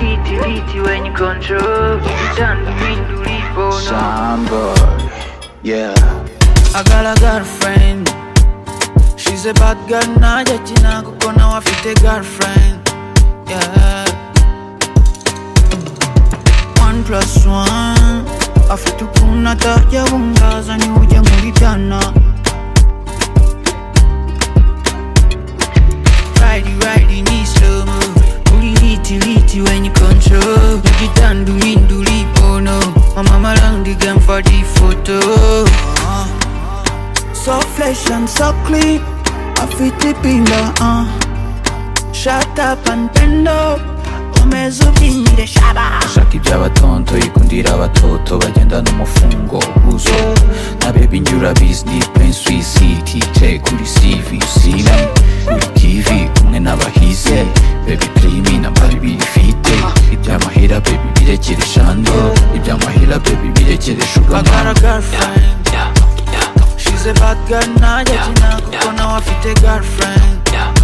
litty, litty when you control. You turn between to leave, oh no. Some boy, yeah. I got a girlfriend She's a bad girl najya kinango ko nawe afite girlfriend yeah. One plus one afite ukuntu atajya bungaza niwe ujya muri byana Righty, righty, ni slow mo. Uri liti, liti when you control. Ujitanda uhinda ulipono. Mama malang the game for the photo. Uh. So fresh and so clean afite pinda uh. Shut up and bend up umeze ubyinire shaba shaka iby'abatonto yikundira abatoto bagendana umufungo uzo na baby njye urabizi ni pen suicide yicaye kuri CV usina kuri TV kumwe n'abahize baby primi na bari ifite iby'amahera baby birekere shando iby'amahera baby birekere I sugar got a mama girlfriend She's a bad girl najya kinango ko nawe afite girlfriend yeah.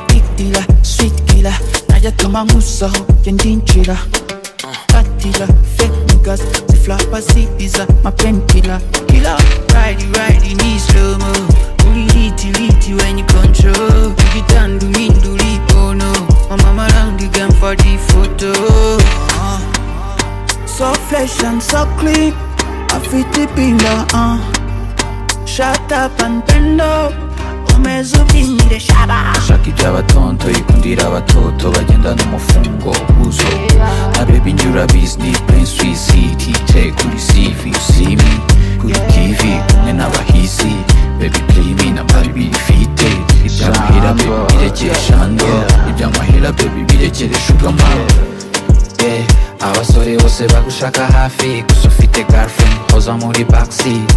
Big dealer, sweet killer Najya tuma nkusaho jye ndinjira Katira, fake niggas Ziflapa zidiza, ma painkiller Killer, ridey, ridey, ni slow mo Uri liti, liti when you control Ugitandu, mindu, lipono Mama malang the game for the photo uh. So fresh and so clean Afite pinga, uh Shut up and bend up Umeze ubyinire shaba shaka iby'abatonto yikundira abatoto bagendana umufungo uzo na baby njye urabizi ni pen suicide yicaye kuri CV usimi kuri TV kumwe n'abahizi baby primi na bari bifite iby'amahera baby birekere shando iby'amahera baby birekere sugar mama yeah. abasore bose bagushaka hafi gusa ufite girlfriend hoza muri backseat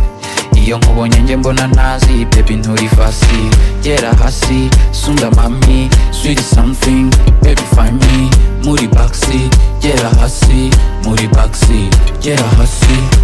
iyo nkubonye nge mbona ntazi baby nturi fasi gera hasi sunda mami sweet something baby find me muri backseat gera hasi muri backseat gera hasi